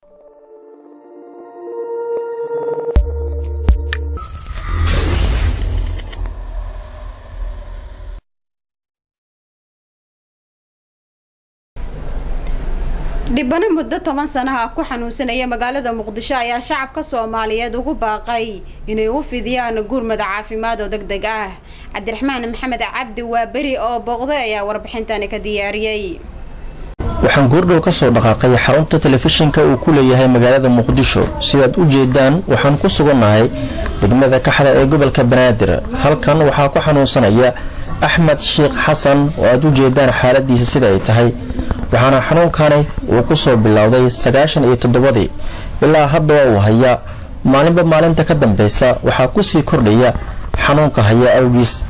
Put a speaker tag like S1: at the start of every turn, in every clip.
S1: dhibano muddo toban sanaha ku xanuunsanaya magaalada muqdisho ayaa shacabka soomaaliyeed ugu baaqay inay u fidiyaan gurmada caafimaad oo deg deg ah cabdiraxmaan maxamed cabdi waa beri oo booqday ayaa warbixintani ka diyaariyey
S2: waxaan goordhow ka soo dhaqaaqay xarunta telefishinka uu ku leeyahay magaalada muqdisho sidaad u jeedaan waxaan ku sugannahay degmada kaxda ee gobolka banaadir halkan waxaa ku xanuunsanaya axmed sheekh xasan oo aad u jeedaan xaaladiisa sida ay tahay waxaana xanuunkani uu ku soo bilowday sagaashan iyo toddobadii ilaa haddaba uu haya maalinba maalinta ka dambeysa waxaa kusii kordhaya xanuunka haya awgiis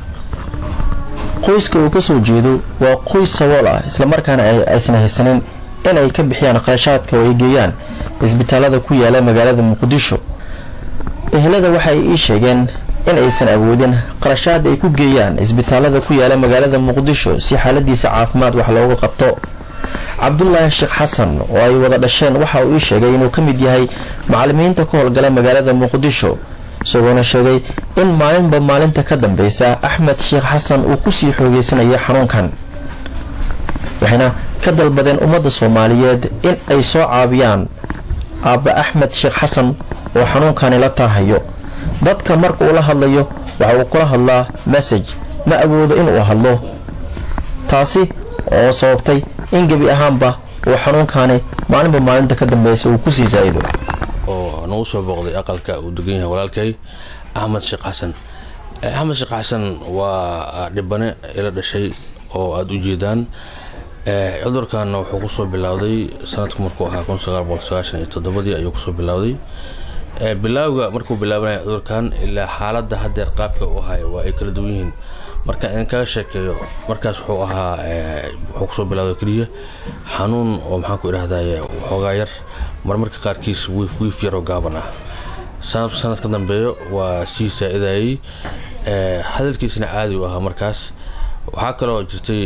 S2: qoyska uu ka soo jeedo waa qoys sabool ah islamarkaana aysan haysanin in ay ka bixiyaan kharashaadka oo ay geeyaan isbitaalada ku yaala magaalada muqdisho ehelada waxa ay ii sheegeen in aysan awoodin qarashaad ay ku geeyaan isbitaalada ku yaala magaalada muqdisho si xaaladiisa caafimaad wax looga qabto cabdulaahi sheekh xasan oo ay wada dhasheen waxa uu ii sheegay inuu ka mid yahay macalimiinta ka howlgala magaalada muqdisho isagoona sheegay in maalinba maalinta ka dambeysa axmed sheekh xasan uu kusii xoogeysanayo xanuunkan waxayna ka dalbadeen ummadda soomaaliyeed in ay soo caabiyaan aabba axmed sheekh xasan oo xanuunkani la taahayo dadka marka uu la hadlayo waxa uu kula hadlaa message ma awoodo inuu hadlo taasi oo sababtay in gebi ahaanba uu xanuunkani maalinba maalinta ka dambeysa uu kusii zaa'ido
S3: oo nagu soo booqday aqalka uu degan yahay walaalkay axmed sheekh xasan axmed sheekh xasan waa dhibane ila dhashay oo aada u jeedaan cudurkan wuxuu kusoo bilowday sanadku markuu ahaa kun sagaal boqol sagaashan iyo toddobadii ayuu kusoo bilowday bilaawga markuu bilaabanaya cudurkan ilaa xaaladda haddeer qaabka u ahay waa ay kala duwan yihiin marka idin kaga sheekeeyo markaas wuxuu ahaa wuxuu kusoo bilowday keliya xanuun oo maxaan ku idhahdaye xoogaa yar marmarka qaarkiis wiif wiif yaroo gaaban ah sanad sanad ka dambeeyo waa sii saa-idayey hadalkiisna caadi u ahaa markaas waxaa kaloo jirtay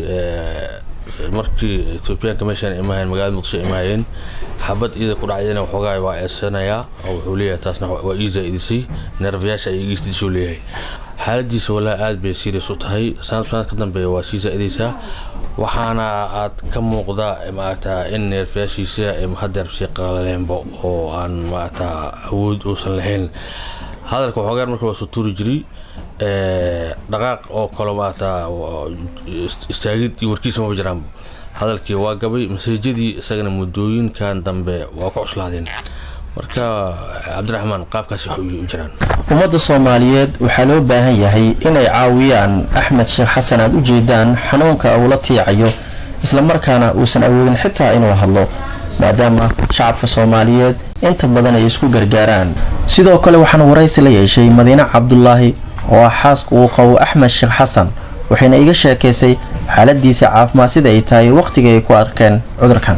S3: markii etoobiyaanka meeshaan imahayen magaalada muqdisho imaayeen xabad iida ku dhacdayna waxoogaa waa eesanayaa oo wuxuu leeyahay taasna waa ii zaa-idisay neerfayaasha ay igiisdisuu leeyahay xaaladiisa walaa aad bay serious u tahay sanad sanad ka dambeeya waa sii saa-idaysaa waxaana aad ka muuqda maarata in neerfayaashiisa hadeer sii qalaleenba oo aan maarata awood uusan lahayn hadalka waxoogaan marka waa sutuuri jiray dhaqaaq oo kale maarata istaagid iyo warkiisa maba jiraan hadalkii waa gabay maseejadii isagana muddooyinkan dambe waa ku cuslaadeen marka cabdiraxmaan qaabkaasi wax u jiraan
S2: ummadda soomaaliyeed waxaa loo baahan yahay inay caawiyaan axmed sheekh xasan aad u jeedaan xanuunka uu la tiicayo islamarkaana uusan awoodin xitaa inuu hadlo maadaama shacabka soomaaliyeed inta badan ay isku gargaaraan sidoo kale waxaan waraysi la yeeshay madiine cabdulaahi oo ah xaaska uu qabo axmed sheekh xasan waxayna iga sheekaysay xaaladiisa caafimaad sida ay tahay waqtiga ay ku arkeen cudurkan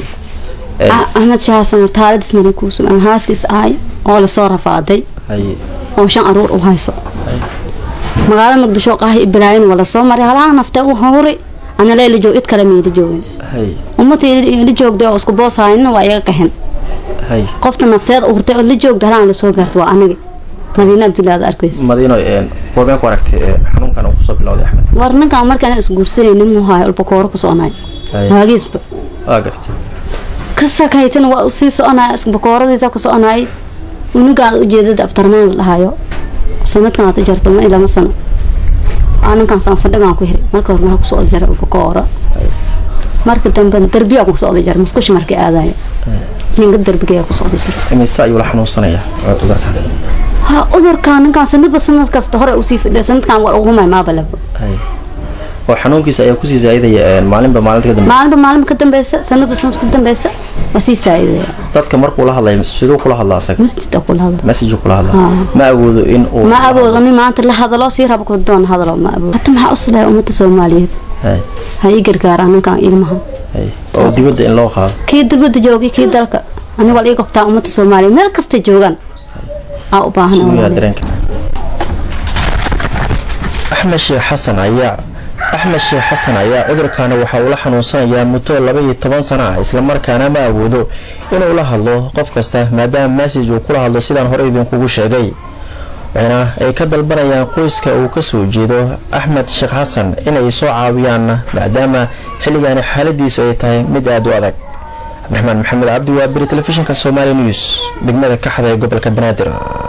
S4: axmed shaasan hortaaladiis madankuusugan haaskiis ahay oo lasoo rafaaday oo shan aruur u hayso magaalada muqdisho qaahi ibraahim waa lasoo maray halaha naftee u hawri ana leela joog id kale mayla joogin ummadii la joogday oo isku boos haynin waa iga qahen qofta nafteed urtay oo la joogda halaan lasoo gaarta waa aniga madiine abdullahi aad arkays
S2: madiino goormee ku aragtay xanuunkan uu kusoo bilowday axmed
S4: war ninkaan markaan isguursanaynin muu hayo ulbakooro ku soconay waagiisba
S2: waa gartay
S4: ka sakaytana waa usii soconaya bakooradiisa ku soconayay unugaan ujeedada abtarmaan la dhahayo sanadkan aad jarto ma ilama sano aa ninkaan sanfadhigaan ku hiray marka hore maxaa ku socda jara bakooro marka dambe darbiyaa ku socda jara musqushi markii aadaya jinga darbigayaa ku socda jara
S2: imise ayuu la xanuunsanaya cudurkan
S4: ha cudurkaan ninkaan sanadba sanad kasta hore usii fidhay sanadkan war ugumay maabalaba
S2: oo xanuunkiisa ayaa kusii zaa'idaya maalinba maalinta ka dambe
S4: maalinba maalinba ka dambeysa sanadba sanad ka dambeysa waa sii saa'idaya
S2: dadka markuu la hadlayo siduu kula hadlaa asaga
S4: masjida kula hadla
S2: message kula hadlaa ma awoodo in uu
S4: ma awoodo nin maanta la hadalo sii rabo ku doon hadalo ma awoodo hata maxaa uslahay ummadda soomaaliyeed ha ii gargaaraan ninkaan ilmaha
S2: oo dibadda in loo qaado
S4: kii dibadda joogay kii dalka aniga waa ii gobtaa ummadda soomaaliyeed meel kastay joogaan aa u baahan
S2: dareenka axmed sheekh xasan ayaa axmed sheekh xasan ayaa cudurkaani waxa uu la xanuunsanayaa muddo laba iyo toban sano ah islamarkaana ma awoodo inuu la hadlo qof kasta maadaama massaj uu kula hadlo sidaan hore idinkugu sheegay waxayna ay ka dalbanayaan qoyska uu kasoo jeedo axmed sheekh xasan inay soo caawiyaan maadaama xilligaani xaaladiisu ay tahay mid aada u adag cabdiraxmaan maxamed cabdi waa beri telefishinka somaali news degmada kaxda ee gobolka banaadir